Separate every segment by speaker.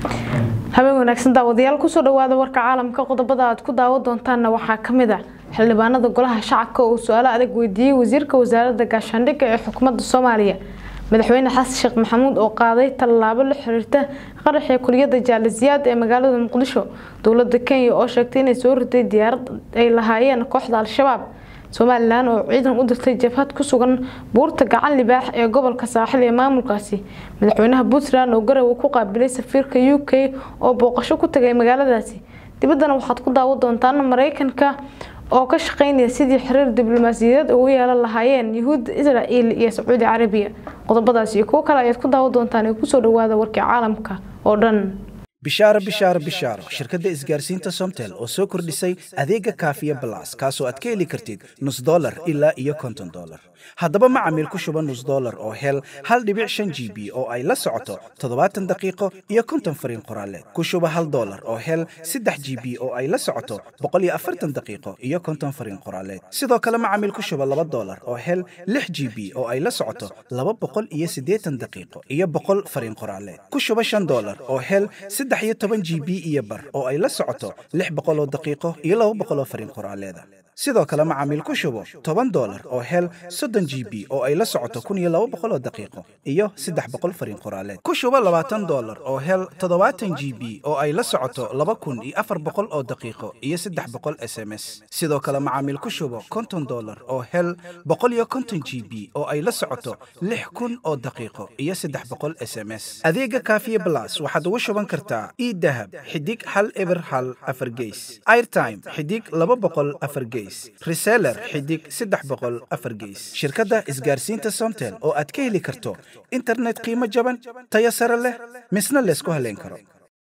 Speaker 1: habeen wanaagsan daawadayaal kusoo dhawaada warka caalamka qodobada aad ku daawo doontaanna waxaa kamid ah xildhibaanada golaha shacabka oo su-aalo adag weydiiyey wasiirka wasaaradda gaashaandhigga ee xukuumadda soomaaliya madaxweyne xasan sheekh maxamuud oo qaaday tallaabo la xiriirta qaraxii kuliyada jaalisiyaad ee magaalada muqdisho dowlada kenya oo sheegtay inay soo riday diyaarad ay lahaayeen kooxda al-shabaab somalilan oo ciidan u dirtay jabhad ku sugan buurta gacan libaax ee gobolka saaxil ee maamulkaasi madaxweynaha puntland oo garowe ku qaabilay safiirka u k oo booqasho ku tagay magaaladaasi dibaddana waxaad ku daawo doontaan mareykanka oo ka shaqeynaya sidii xiriir diblomaasiyadeed ugu yeelan lahaayeen yuhuudda israel iyo sacuudi carabiya qodobadaas iyo kuwo kale ayaad ku daawo doontaan ee kusoo dhawaada warkii caalamka oo dhan
Speaker 2: bishaaro bishaaro bishaaro shirkadda isgaarsiinta somtel oo soo kordhisay adeega kaafiya balas kaasoo aad ka heli kartid nus dolar ilaa iyo konton dolar haddaba macamiil ku shuba nus dolar oo hel hal dhibic shan g b oo ay la socoto toddobaatan daqiiqo iyo konton fariin qoraaleed ku shuba hal dolar oo hel saddex g b oo ay la socoto boqol iyo afartan daqiiqo iyo konton fariin qoraaleed sidoo kale macamiil ku shuba laba dolar oo hel lix g b oo ay la socoto laba boqol iyo siddeetan daqiiqo iyo boqol fariin qoraaleed ku shuba shan dolar oo hel saddex iyo toban g b iyo bar oo ay la socoto lix boqol oo daqiiqo iyo laba boqol oo fariin qoraaleeda sidoo kale macaamiil ku shubo toban dolar oo hel soddon g b oo ay la socoto kun iyo laba boqol oo daqiiqo iyo saddex boqol fariin qoraaleed ku shubo labaatan dolar oo hel toddobaatan g b oo ay la socoto laba kun iyo afar boqol oo daqiiqo iyo saddex boqol s m s sidoo kale macaamiil ku shubo konton dolar oo hel boqol iyo konton g b oo ay la socoto lix kun oo daqiiqo iyo saddex boqol s m s adeega kaafiye blas waxaad ugu shuban kartaa idahab xidig hal eber hal afar geys airtime xidig laba boqol afar geys reseller xidig saddex boqol afar geys shirkadda isgaarsiinta somtel oo aad ka heli karto internet qiimo jaban tayo sare leh misna laysku haleyn karo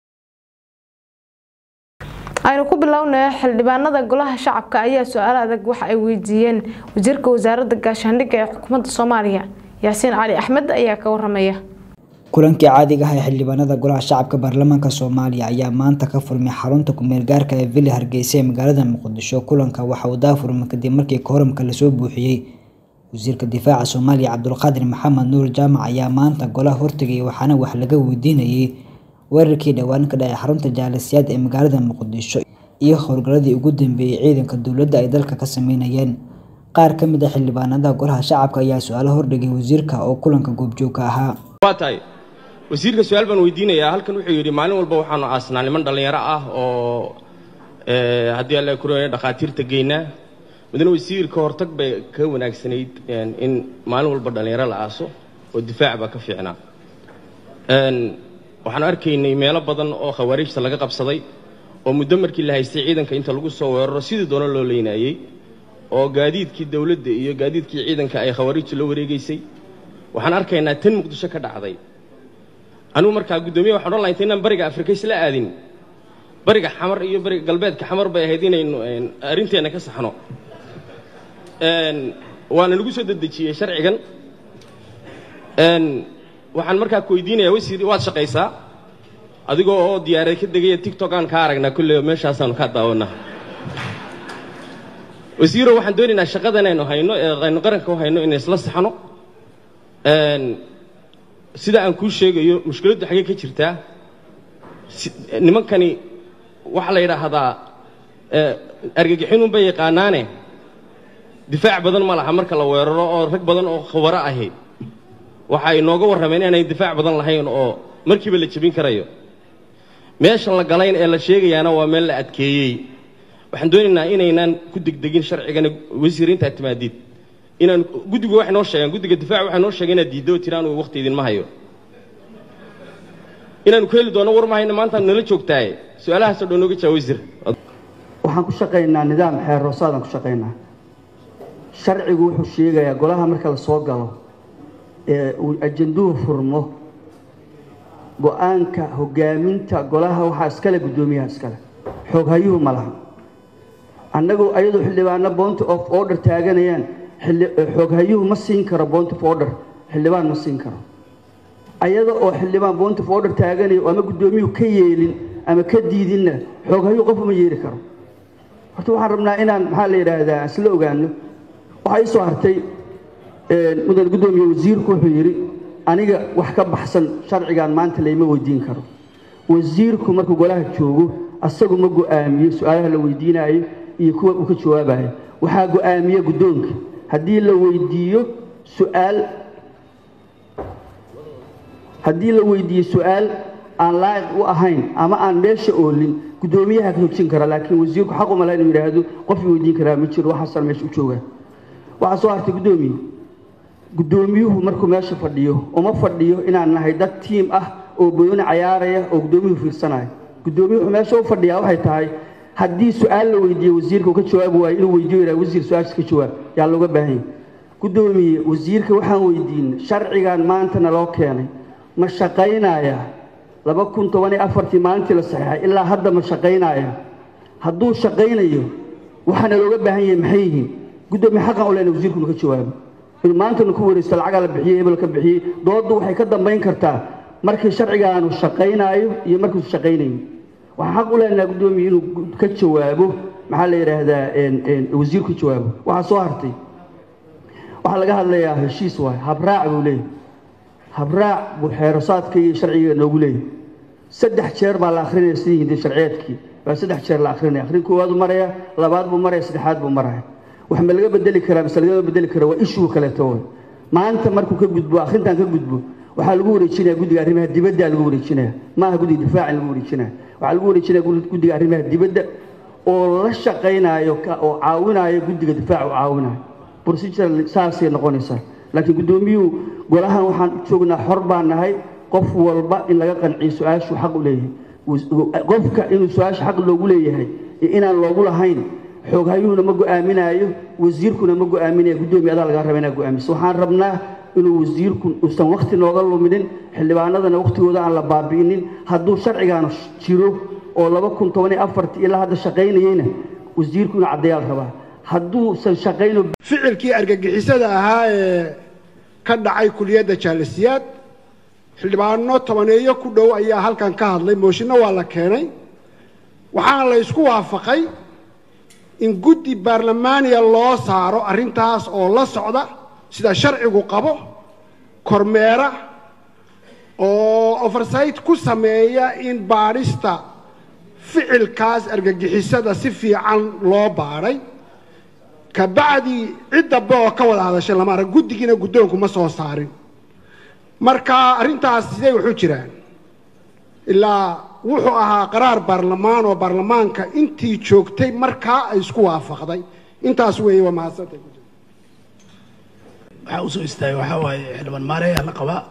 Speaker 1: aynu ku bilownay xildhibaanada golaha shacabka ayaa su-aalo adag waxa ay weydiiyeen wasiirka wasaaradda gaashaandhigga ee xukuumadda soomaaliya yaasiin cali axmed ayaa ka waramaya
Speaker 3: kulankii caadiga ah ee xildhibaanada golaha shacabka baarlamaanka soomaaliya ayaa maanta ka furmay xarunta kumeel gaarka ee villa hargeysa ee magaalada muqdisho kulanka waxa uu daafurmay kadib markii kooramka lasoo buuxiyey wasiirka difaaca soomaaliya cabdulqaadir maxamed nuur jaamac ayaa maanta golaha hortegay waxaana wax laga weydiinayay weerarkii dhowaan ka dhacay xarunta jaalisiyaad ee magaalada muqdisho iyo howlgaladii ugu dambeeyey ciidanka dowladda ay dalka ka sameynayeen qaar ka mid a xildhibaanada golaha shacabka ayaa su-aalo hordhigay wasiirka oo kulanka goobjoogka ahaa
Speaker 4: wasiirka su-aal baan weydiinayaa halkan wuxuu yidhi maalin walba waxaanu aasnaa niman dhallinyaro ah oo haddii alla kuroya dhakhaatiirta geynaa mudane wasiir ka hortag bay ka wanaagsanayd in maalin walba dhallinyaro la aaso oo difaac baa ka fiicnaa waxaanu arkaynay meelo badan oo khawaarijta laga qabsaday oo muddo markii la haystay ciidanka inta lagu soo weeraro sidii doona loo leynayey oo gaadiidkii dowladda iyo gaadiidkii ciidanka ay khawaarijtu la wareegaysay waxaan arkaynaa tan muqdisho ka dhacday anigu markaa guddoomiya waxaan odhan laha inta inaan bariga afrika isla aadin bariga xamar iyo bariga galbeedka xamar bay ahayd inaynu arrinteenna ka saxno waana nagu soo dedejiyey sharcigan waxaan markaa ku weydiinayaa wasiir waad shaqaysaa adigoo oo diyaarad ka degaya tictok aan kaa aragnaa kulley meeshaasaanu kaa daawanaa wasiiro waxaan doonaynaa shaqadan aynu hayno ee aynu qaranka u hayno inay isla saxno sida aan kuu sheegayo mushkiladdu xaggee ka jirtaa nimankani waxaa la yidhaahdaa argagixinunbay yaqaanaane difaac badan ma laha marka la weeraro oo rag badan oo khubaro ahi waxa ay nooga warrameen inaanay difaac badan lahayn oo markiiba la jebin karayo meeshan la galayn ee la sheegayaana waa meel la adkeeyey waxaan doonaynaa inaynaan ku degdegin sharcigana wasiir intaad timaadid inaan guddigu waxay noo sheegaan guddiga difaac waxay noo sheegeen inaad diiddo oo tiri anugu waqti idinma hayo inaanu ku heli doono war ma hayno maanta nala joogtaaye su-aalahaasoo dhan nooga jaa wasiir
Speaker 5: waxaan ku shaqaynaa nidaam xeer roosaadaan ku shaqaynaa sharcigu wuxuu sheegayaa golaha marka la soo galo ee uu ajanduhu furmo go-aanka hogaaminta golaha waxaa iskale guddoomiyaha iskale xooghayuhu ma laha annagoo ayadoo xildhibaano bounty of order taaganayaan xooghayuhu ma siin karo bounty of order xildhibaan ma siin karo ayada oo xildhibaan bounty of order taaganayo ama guddoomiyuhu ka yeelin ama ka diidinna xooghayuhu qof uma yeeli karo horta waxaan rabnaa inaan maxaa la yidhaahdaa isla ogaano waxaa ii soo hartay mudan guddoomiye wasiirku wuxuu yidhi aniga wax ka baxsan sharcigan maanta layma weydiin karo wasiirku markuu golaha joogo asagu ma go-aamiyo su-aalaha la weydiinayo iyo kuwa uu ka jawaabayo waxaa go-aamiya guddoonka haddii la weydiiyo su-aal haddii la weydiiyo su-aal aan laa'iq u ahayn ama aan meesha oolin guddoomiyaha ka hojin kara laakiin wasiirku xaq uma laha inuu yidhaahdo qofkii weydiin karaa ma jiro waxaasaan meesha u joogaa waxaa soo hartay guddoomiye guddoomiyuhu markuu meesha fadhiyo uma fadhiyo inaan nahay dad tiim ah oo booni cayaaraya oo guddoomiyuhu fiirsanaya guddoomiyuhu meesha u fadhiyaa waxay tahay haddii su-aal la weydiiyo wasiirka uu ka jawaabi waayo inuu weydiiyo yidhaha wasiir su-aashaas ka jawaab yaa looga baahan yahay guddoomiye wasiirka waxaan weydiinay sharcigan maanta naloo keenay ma shaqaynaya laba kun toban iyo afartii maalintii la saxeexay ilaa hadda ma shaqaynaya hadduu shaqaynayo waxaana looga baahan yahay maxay yihiin guddoomiye xaqan u lehna wasiirku inu ka jawaabo inuu maantanu ku wareysto lacagaa la bixiyey hebel ka bixiyey dooddu waxay ka dambayn kartaa markii sharcigaanu shaqaynaayo iyo markiisu shaqaynayo waxaan xaq u leenaha guddoomiye inuu ka jawaabo maxaa la yidhaahdaa wasiirku jawaabo waxaa soo hartay waxaa laga hadlayaa heshiis waay habraac buu leeyahy habraac buu xeerasaadka iyo sharciga noogu leeyahy saddex jeer baa la akrinaya sidii hindi sharciyeedkii baa saddex jeer la akrinaya akrin koowaad buu maraya labaad buu maraya saddexaad buu maraya wax ma laga bedeli karaa mise lagama bedeli kara waa ishuu kaleeto way maanta markuu ka gudbo akhrintan ka gudbo waxaa lagu wareejinaya guddiga arrimaha dibadda lagu wareejinaya maaha guddiga difaaca lagu wareejinaya waxaa lagu wareejinaya guddiga arrimaha dibadda oo la shaqaynayo oo caawinayo guddiga difaaca u caawinayo procedure saasay noqonaysaa laakiin guddoomiyuhu golahan waxaan joognaa xor baan nahay qof walba in laga qanciyo su-aashuu xaq u leeyahay qofka inuu su-aasha xaq loogu leeyahay iyo inaan loogu lahayn xooghayuhuna ma go-aaminaayo wasiirkuna ma go-aaminayo guddoomiye adaa lagaa raba inaa go-aamiso waxaan rabnaa inuu wasiirku uusan wakti nooga luminin xildhibaanadana waktigooda aan la baabi'inin hadduu sharcigaanu jiro oo laba kun toban iyo afartii ilaa hadda shaqaynayeyna wasiirku inuu caddeeyaa la rabaa hadduusan shaqayno
Speaker 6: ficilkii argagixisada ahaa ee ka dhacay kuliyadda jaalisiyaad xildhibaano tobaneeyo ku dhow ayaa halkan ka hadlay mooshinno waa la keenay waxaana la isku waafaqay in guddi baarlamaaniya loo saaro arrintaas oo la socda sida sharcigu qabo kormeera oo oversight ku sameeya in baadhista ficilkaas argagixisada si fiican loo baadhay kabacdi cid dambe oo ka wada hadashay lama arag guddigiina guddoonku ma soo saarin marka arrintaas sidee wuxuu jiraan ilaa wuxuu ahaa qaraar baarlamaan oo baarlamaanka intii joogtay markaa ay isku waafaqday intaas weeye waa mahadsantay
Speaker 7: waxaa usoo istaagay waxaa waaye xildhibaan maareeyaa la qabaa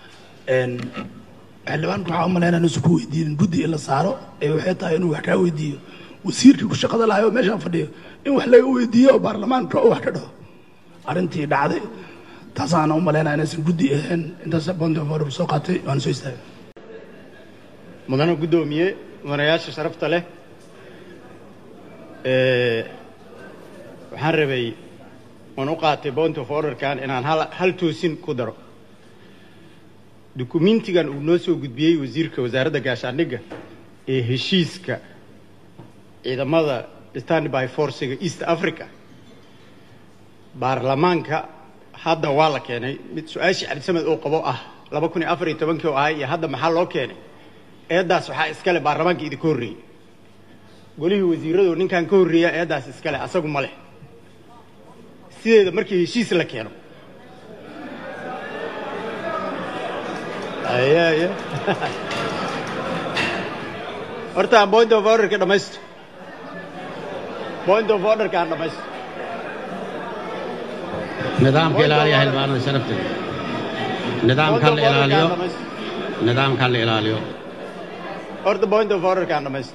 Speaker 7: xildhibaanku waxaa u malaynaa inuusan ku weydiinin guddi in la saaro ee waxay tahay inuu wax kaa weydiiyo wasiirkii ku shaqada lahay oo meeshaan fadhiyo in wax laga weydiiyo oo baarlamaanka oo wax ka dhaho arrintii dhacday taasaana u malaynaa inaysan guddi ahayn intaas bondofor soo qaatay waana soo istaagay
Speaker 8: mudane guddoomiye mudanayaasha sharafta leh waxaan rabay waan u qaatay point of orderkan inaan hal hal toosin ku daro dukumentigan uu noo soo gudbiyey wasiirka wasaaradda gaashaandhigga ee heshiiska ciidamada standby forciga east africa baarlamaanka hadda waa la keenay mid su-aashii cabdisamed oo qabo ah laba kun iyo afar iyo tobankii oo ahay iyo hadda maxaa loo keenay eeddaas waxaa iskale baarlamaanka idinka horreeyey golihii wasiiradu ninkan ka horreeya eeddaas iskale asagu ma leh sideeda markii heshiis la keeno aye horta point of orderka dhamaysto point of orderka aan dhamaysto
Speaker 9: nidaamka ilaaliya xildhibaanada sharafta nidaamka la ilaaliyo nidaamka la ilaaliyo
Speaker 8: horta point of orderka aan dhamaysto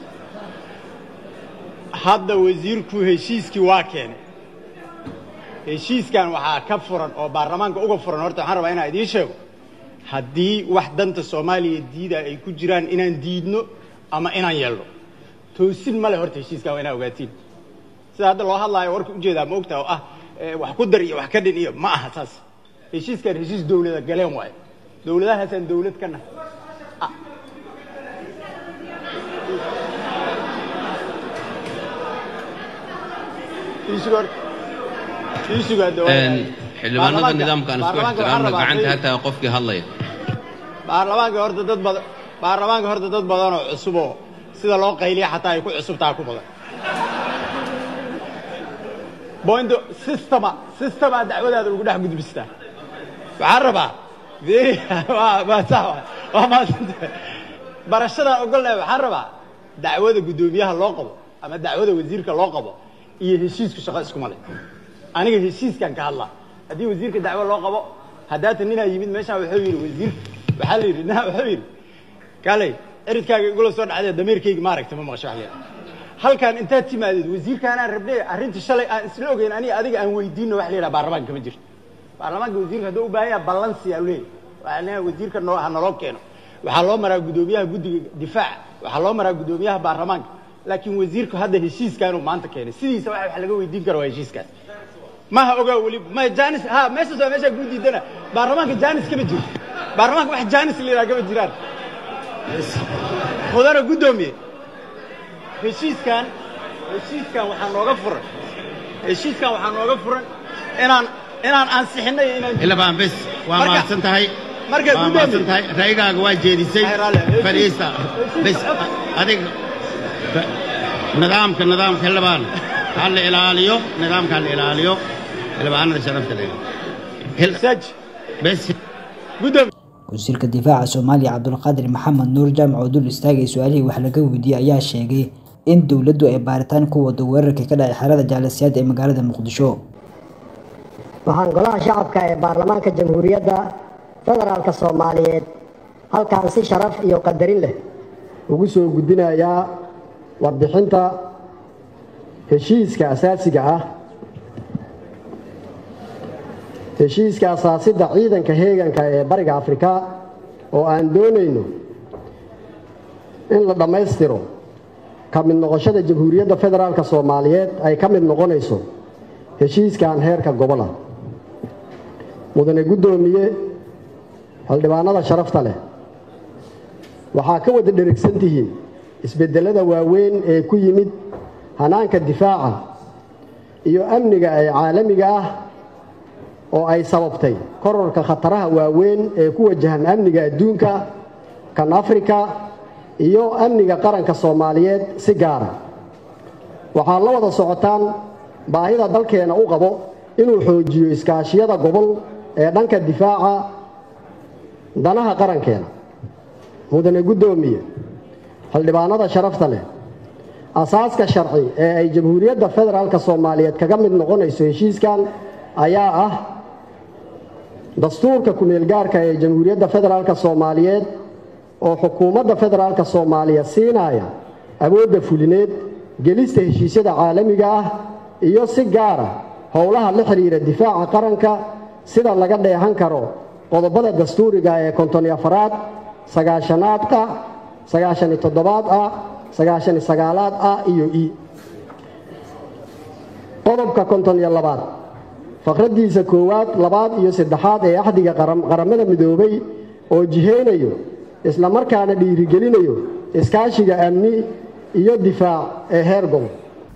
Speaker 8: hadda wasiirku heshiiskii waa keenay heshiiskan waxaa ka furan oo baarlamaanka uga furan horta waxaan rabaa inaan idiin sheego haddii wax danta soomaaliya diida ay ku jiraan inaan diidno ama inaan yeelno toosin ma leh horta heshiiskan waa inaa ogaatiin sida hadda loo hadlaayo warka ujeedaa ma ogtaa oo ah wax ku dar iyo wax ka dhin iyo ma aha saas heshiiskan heshiis dawlada galeen waayo dawladahaasaan dawlad ka nahay
Speaker 9: xildhibaanada nidaamka aan isku ixtiraamna gacanta hataa qofkii hadlaya
Speaker 8: baarlamaanka horta dad badan baarlamaanka horta dad badan oo cusub oo sida loo qayliya xataa ay ku cusub tahay ku badan bointo systema systema dacwadaada lagu dhex gudbistaa waxaan rabaa waa maasanta barashadaa ogolnahay waxaan rabaa dacwada guddoomiyaha loo qabo ama dacwada wasiirka loo qabo iyo heshiisku shaqo iskuma leh aniga heshiiskan ka hadlaa haddii wasiirka dacwo loo qabo haddaatan ninaa yimid meeshaan wuxuu yidhi wasiir waxaa la yidhi ninaa wuxuu yidhi kaaley ciridkaaga igula soo dhacdee dameerkayga maaragta ma maqasho wax leedahay halkan intaad timaadeed wasiirkaanaan rabnay arrinta shalay aan isla ogeyn aniga adiga aan weydiino wax la yidhaha baarlamaanka kama jirto baarlamaanka wasiirka hadduu u baahan yaha balansiyaa u leeyahy waxaa leeyahay wasiirka noo ha naloo keeno waxaa loo maraa guddoomiyaha guddiga difaaca waxaa loo maraa guddoomiyaha baarlamaanka laakiin wasiirku hadda heshiiskaanuu maanta keenay sidiisa wax wax laga weydiin karo waa heshiiskaas maha ogaa weli ma janis ha meeshaas waa meeshaa kuu diidana baarlamaanka janis kama jiro baarlamaanka wax janis la yidhaha kama jiraan mudana guddoomiye heshiiskan heshiiskan waxaa nooga furan heshiiskan waxaa nooga furan inaan inaan ansixinay inaan
Speaker 9: ilabaan bes waa
Speaker 8: Marka-
Speaker 9: mahadsan tahay
Speaker 8: marka
Speaker 9: waa
Speaker 8: guddoomiye-
Speaker 9: mahadsan tahay ra'yigaaga waa jeedisay
Speaker 8: Ay, raalli.
Speaker 9: fadhiista bes adiga fa- nidaamka nidaamka xildhibaan ha la ilaaliyo nidaamka ha la ilaaliyo xildhibaanada sharafta leh Hil-
Speaker 8: saj
Speaker 9: bes
Speaker 8: guddoomiye
Speaker 3: wasiirka difaaca soomaaliya cabdulqaadir maxamed nuur jaamac oo dul istaagay su-aalihii wax laga weydiiyey ayaa sheegay in dowladdu ay baaritaan ku wado weerarkii ka dhacay xerada jaalasiyaad ee magaalada muqdisho
Speaker 10: waxaan golaha shacabka ee baarlamaanka jamhuuriyadda federaalka soomaaliyeed halkan si sharaf iyo qadarin leh
Speaker 11: ugu soo gudbinayaa warbixinta heshiiska asaasiga ah heshiiska asaasidda ciidanka heeganka ee bariga afrika oo aan doonayno in la dhammaystiro ka mid noqoshada jamhuuriyadda federaalka soomaaliyeed ay ka mid noqonayso heshiiskan heerka gobola mudane guddoomiye xildhibaanada sharafta leh waxaa ka wada dherigsan tihiin isbeddelada waaweyn ee ku yimid hanaanka difaaca iyo amniga ee caalamiga ah oo ay sababtay kororka khataraha waaweyn ee ku wajahan amniga adduunka kan afrika iyo amniga qaranka soomaaliyeed si gaara waxaad la wada socotaan baahida dalkeena u qabo inuu xoojiyo iskaashiyada gobol ee dhanka difaaca danaha qarankeena mudane guddoomiye xildhibaanada sharafta leh asaaska sharci ee ay jamhuuriyadda federaalka soomaaliyeed kaga mid noqonayso heshiiskan ayaa ah dastuurka ku-meelgaarka ee jamhuuriyadda federaalka soomaaliyeed oo xukuumadda federaalka soomaaliya siinaya awoodda fulineed gelista heshiisyada caalamiga ah iyo si gaara howlaha la xidhiira difaaca qaranka sida laga dheehan karo qodobada dastuuriga ee konton iyo afaraad sagaashanaad ah sagaashan iyo toddobaad ah sagaashan iyo sagaalaad ah iyo i qodobka konton iyo labaad faqraddiisa koowaad labaad iyo saddexaad ee axdiga qaram- qaramada midoobay oo jihaynayo islamarkaana dhiirigelinayo iskaashiga amni iyo difaac ee heer gobol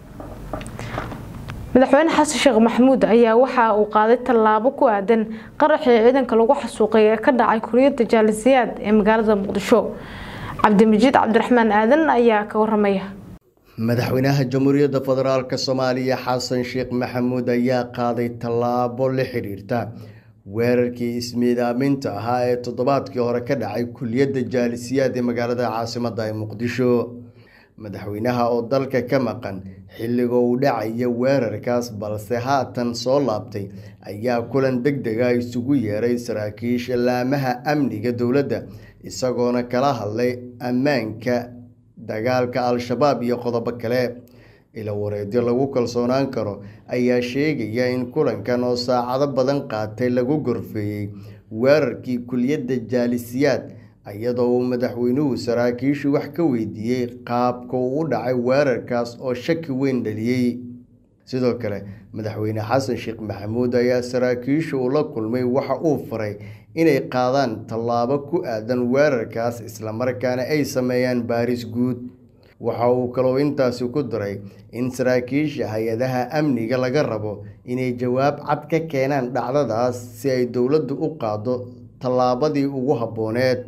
Speaker 1: madaxweyne xasan sheekh maxamuud ayaa waxa uu qaaday tallaabo ku aadan qaraxii ciidanka lagu xasuuqay ee ka dhacay kuriyada jaalisiyaad ee magaalada muqdisho cabdimajid cabdiraxmaan aadan ayaa ka waramaya
Speaker 12: madaxweynaha jamhuuriyadda federaalk soomaaliya xasan sheekh maxamuud ayaa qaaday tallaabo la xiriirta weerarkii ismiidaaminta ahaa ee toddobaadkii hore ka dhacay kuliyadda jaalisiyaad ee magaalada caasimadda ee muqdisho madaxweynaha oo dalka ka maqan xilliga uu dhacaya weerarkaas balse haatan soo laabtay ayaa kulan deg dega isugu yeeray saraakiisha laamaha amniga dowladda isagoona kala hadlay ammaanka dagaalka al-shabaab iyo qodobo kale ila wareedyo lagu kalsoonaan karo ayaa sheegaya in kulankan oo saacado badan qaatay lagu gorfeeyey weerarkii kuliyadda jaalisiyaad iyadoo uu madaxweynuhu saraakiishu wax ka weydiiyey qaabka uu u dhacay weerarkaas oo shaki weyn dhaliyey sidoo kale madaxweyne xasan sheekh maxamuud ayaa saraakiisha uu la kulmay waxa uu faray inay qaadaan tallaabo ku aadan weerarkaas islamarkaana ay sameeyaan baaris guud waxa uu kaloo intaasi ku daray in saraakiisha hay-adaha amniga laga rabo inay jawaab cad ka keenaan dhacdadaas si ay dowladdu u qaado tallaabadii ugu habbooneed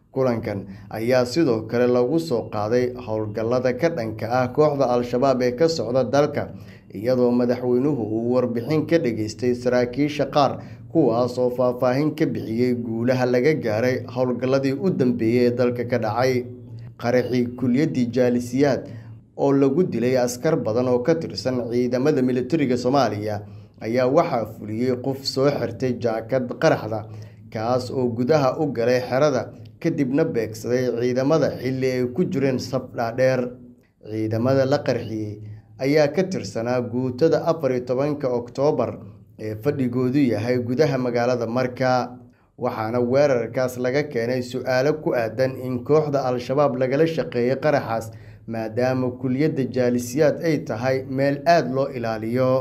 Speaker 12: kulankan ayaa sidoo kale lagu soo qaaday howlgallada ka dhanka ah kooxda al-shabaab ee ka socda dalka iyadoo madaxweynuhu uu warbixin ka dhageystay saraakiisha qaar kuwaas oo faahfaahin ka bixiyey guulaha laga gaaray howlgalladii u dambeeyey ee dalka ka dhacay qaraxii kulyaddii jaalisiyaad oo lagu dilay askar badan oo ka tirsan ciidamada militariga soomaaliya ayaa waxaa fuliyey qof soo xirtay jaakad qaraxda kaas oo gudaha u galay xerada kadibna beegsaday ciidamada xilli ay ku jireen saf dhaadheer ciidamada la qarxiyey ayaa ka tirsanaa guutada afar iyo tobanka oktoobar ee fadhigoodu yahay gudaha magaalada marka waxaana weerarkaas laga keenay su-aalo ku aadan in kooxda al-shabaab lagala shaqeeyay qaraxaas maadaama kuliyadda jaalisiyaad ay tahay meel aada loo ilaaliyo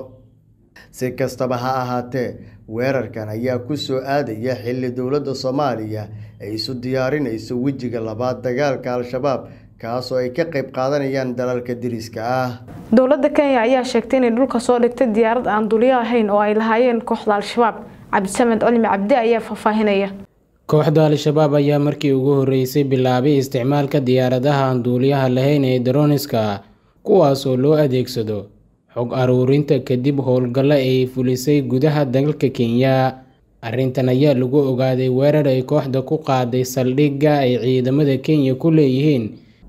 Speaker 12: si kastaba ha ahaatee weerarkan ayaa ku soo aadaya xilli dowladda soomaaliya ay isu diyaarinayso wejiga labaad dagaalka al-shabaab kaasoo ay ka qayb qaadanayaan dalalka diriska ah
Speaker 1: dowladda kenya ayaa sheegtay inay dhulka soo dhigtay diyaarad aan duliyo ahayn oo ay lahaayeen kooxda al-shabaab cabdisamed cilmi cabdi ayaa faahfaahinaya
Speaker 13: kooxda al-shabaab ayaa markii ugu horreysay bilaabay isticmaalka diyaaradaha aan duuliyaha lahayn ee daroniska kuwaas oo loo adeegsado xog aruurinta kadib howlgallo ay fulisay gudaha dalka kenya arrintan ayaa lagu ogaaday weerar ay kooxda ku qaaday saldhigga ay ciidamada kenya ku leeyihiin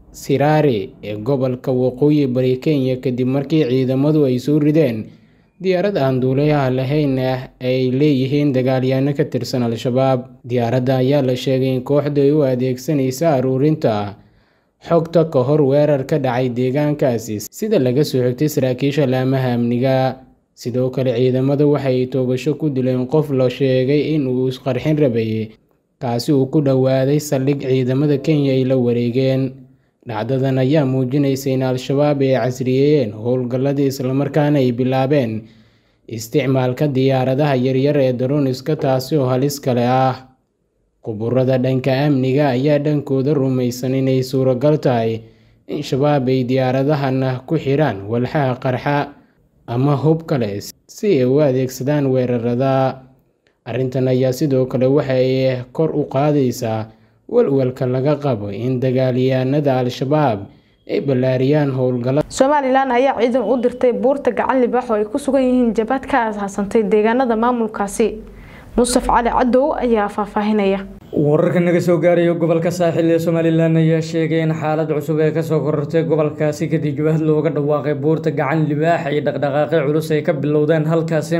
Speaker 13: siraare ee gobolka waqooyi bari kenya kadib markii ciidamadu ay soo rideen diyaarad aan duulayaha lahayn ah ay leeyihiin dagaalyaano ka tirsan al-shabaab diyaaradda ayaa la sheegay in kooxdu ay u adeegsanaysa aruurinta xogta ka hor weerar ka dhacay deegaankaasi sida laga soo xigtay saraakiisha laamaha amniga sidoo kale ciidamadu waxay toogasho ku dileen qof la sheegay in uu isqarxin rabayay kaasi uu ku dhowaaday saldhig ciidamada kenya ay la wareegeen dhacdadan ayaa muujinaysa in al-shabaab ay casriyeeyeen howlgalladii islamarkaana ay bilaabeen isticmaalka diyaaradaha yaryar ee daroniska taasi oo halis kale ah quburada dhanka amniga ayaa dhankooda rumaysan inay suuragal tahay in shabaab ay diyaaradahana ku xidhaan walxaha qarxa ama hub kale si ay u adeegsadaan weerarada arrintan ayaa sidoo kale waxa ay kor u qaadaysaa walwalka laga qabo in dagaalyahanada al-shabaab ay ballaariyaan howlgalla
Speaker 1: somalilan ayaa ciidan u dirtay buurta gacan libaax oo ay ku sugan yihiin jabhad ka aasaasantay deegaanada maamulkaasi mustaf cali cadow ayaa faahfaahinaya
Speaker 14: wararka naga soo gaaraya gobolka saaxil ee somalilan ayaa sheegay in xaalad cusub ee kasoo korortay gobolkaasi kadib jabhad looga dhawaaqay buurta gacan libaax iyo dhaqdhaqaaqyo culus ay ka bilowdeen halkaasi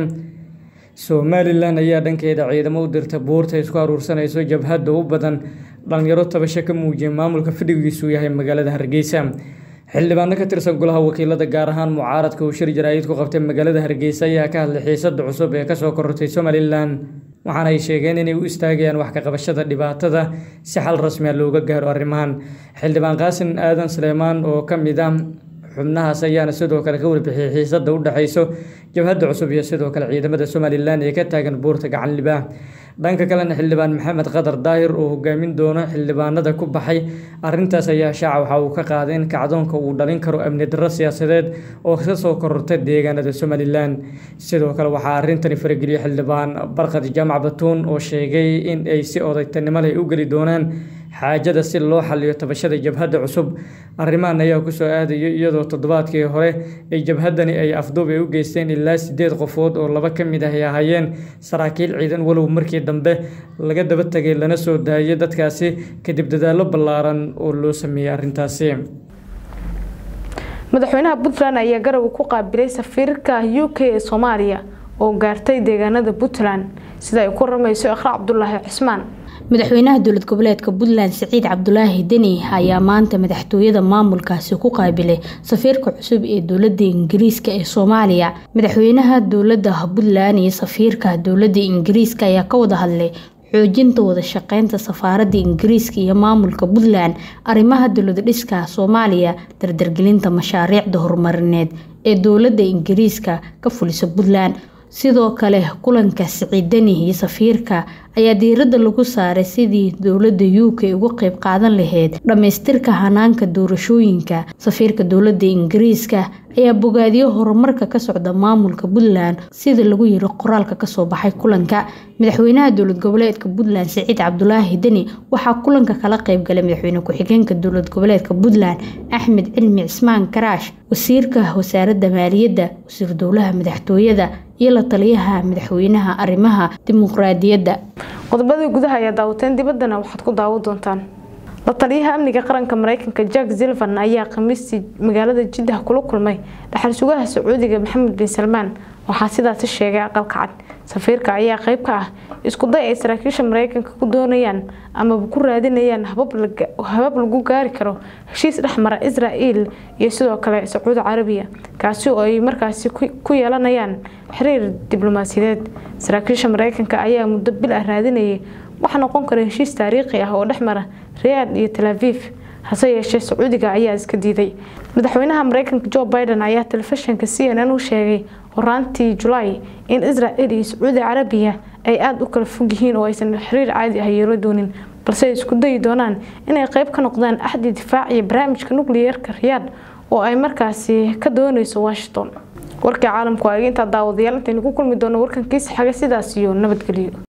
Speaker 14: somalilan ayaa dhankeeda ciidamo u dirta buurta isku aruursanayso jabhadda u badan dhalinyaro tabasho ka muujiyay maamulka fadhigiisu yahay magaalada hargeysa xildhibaano ka tirsan golaha wakiilada gaar ahaan mucaaradka uu shir jaraa'id ku qabtay magaalada hargeysa ayaa ka hadlay xiisada cusub ee kasoo korortay somalilan waxaana ay sheegeen inay u istaagayaan wax ka qabashada dhibaatada si xal rasmiya looga gaaro arrimahan xildhibaan qaasin aadan suleymaan oo ka mid ah xubnahaas ayaana sidoo kale ka warbixiyay xiisada u dhexayso jabhadda cusub iyo sidoo kale ciidamada somalilan ee ka taagan buurta gacan libaax dhanka kalena xildhibaan maxamed qadar daahir oo hogaamin doono xildhibaanada ku baxay arintaas ayaa shaaca waxa uu ka qaaday in kacdoonka uu dhalin karo amni darro siyaasadeed oo ka soo korortay deegaanada somalilan sidoo kale waxaa arintani farageliyey xildhibaan barkad jaamac batuun oo sheegay in ay si odaytanimo leh u geli doonaan xaajada si loo xaliyo tabashada jabhadda cusub arrimahan ayaa kusoo aadaya iyadoo toddobaadkii hore ay jabhaddani ay afduub ay u geysteen ilaa sideed qofood oo laba ka mid ah ay ahaayeen saraakiil ciidan walow markii dambe laga daba tegay lana soo daayay dadkaasi kadib dadaallo ballaaran oo loo sameeyey arrintaasi
Speaker 1: madaxweynaha puntland ayaa garowe ku qaabilay safiirka u k ee soomaaliya oo gaartay deegaanada puntland sida ay ku ramayso iqra cabdulaahi cismaan
Speaker 15: madaxweynaha dowlad goboleedka puntland siciid cabdulaahi deni ayaa maanta madaxtooyada maamulkaasi ku qaabilay safiirka cusub ee dowlada ingiriiska ee soomaaliya madaxweynaha dowlada puntland iyo safiirka dowlada ingiriiska ayaa ka wada hadlay xoojinta wada shaqeynta safaaradda ingiriiska iyo maamulka puntland arrimaha dowlad dhiska soomaaliya dardargelinta mashaariicda horumarineed ee dowlada ingiriiska ka fulisa puntland sidoo kale kulanka siciidani iyo safiirka ayaa diiradda lagu saaray sidii dowladda u k uga qeyb qaadan lahayd dhammaystirka hanaanka doorashooyinka safiirka dowladda ingiriiska ayaa bogaadiyo horumarka ka socda maamulka puntland sida lagu yiri qoraalka kasoo baxay kulanka madaxweynaha dowlad goboleedka puntland siciid cabdulaahi deni waxaa kulanka kala qeybgalay madaxweyne ku-xigeenka dowlad goboleedka puntland axmed cilmi cismaan karaash wasiirka wasaaradda maaliyadda wasiir dowlaha madaxtooyada iyo la taliyaha madaxweynaha arrimaha dimuqraadiyadda
Speaker 1: qodobadii gudaha ayaa daawateen dibaddana waxaad ku daawo doontaan la taliyaha amniga qaranka mareykanka jack silvan ayaa khamiistii magaalada jiddah kula kulmay dhaxal sugaha sacuudiga maxamed bin salmaan waxaa sidaasi sheegay aqalka cad safiirka ayaa qeyb ka ah iskuday ay saraakiisha mareykanka ku doonayaan amaba ku raadinayaan habab lagu gaari karo heshiis dhexmara israel iyo sidoo kale sacuudi carabiya kaasi oo ay markaasi ku yeelanayaan xiriir diblomaasiyadeed saraakiisha mareykanka ayaa muddo bil ah raadinayay waxa noqon kara heshiis taariikhi ah oo dhexmara riyaad iyo talaaviif hase yeeshee sacuudiga ayaa iska diiday madaxweynaha mareykanka jo biden ayaa telefishinka c n n u sheegay horaantii julaay in israel iyo sacuudi carabiya ay aada u kala fog yihiin oo aysan xiriir caadi ah yeelo doonin balse ay isku dayi doonaan inay qeyb ka noqdaan axdi difaac iyo barnaamijka nukliyeerka riyaad oo ay markaasi ka dooneyso washington warkii caalamku waa intaa daawadayaal intaynu ku kulmi doono warkankiisa xaga sidaas iyo nabadgelyo